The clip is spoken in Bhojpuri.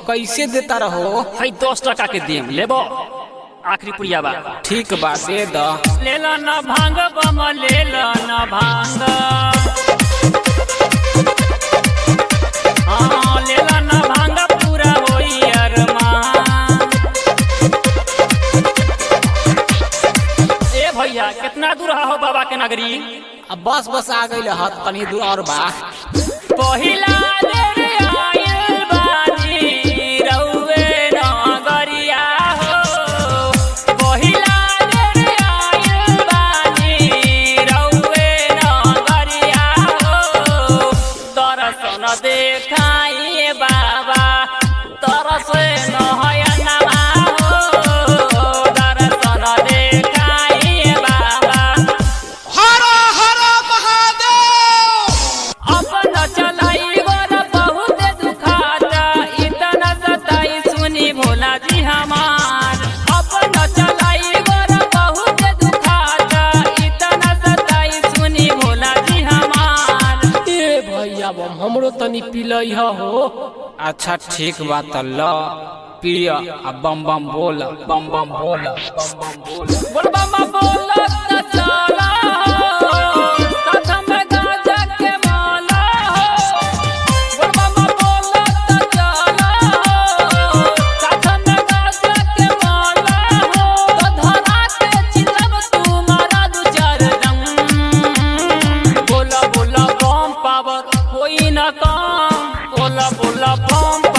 कैसे देता रहो है दस टका के देम लेबो आखिरी पुड़िया बा ठीक बा दे द ले लो न भांग बम ले लो न भांग हाँ ले लो न भांग पूरा होई अरमान ए भैया कितना दूर हो बाबा के नगरी अब बस बस आ गई हत तनी दूर और बा पहिला रे आइल बानी रउवे नगरिया हो पहिला रे आइल बानी रउवे नगरिया हो दर्शन देखाई बाबा तरस नयनमा हो दर्शन देखाई बाबा अपन चलाई वर बहुत दुखाता इतना सताई सुनी भोला जी हमार अपन चलाई वर बहुत दुखाता इतना सताई सुनी भोला जी हमार ए भैया बम हमरो तनी पिलई हो अच्छा ठीक बा त ल पिय आ बम बम बोल बम बम बोल बम बम बोल बोलबा मा बोलत त चला कथम गाजा के माला बोलबा मा बोलत त चला कथम गाजा के माला तो धरा के चिलब तुम्हारा दु चार रंग बोला बोला बम पावर होई ना काम बोला बोला बम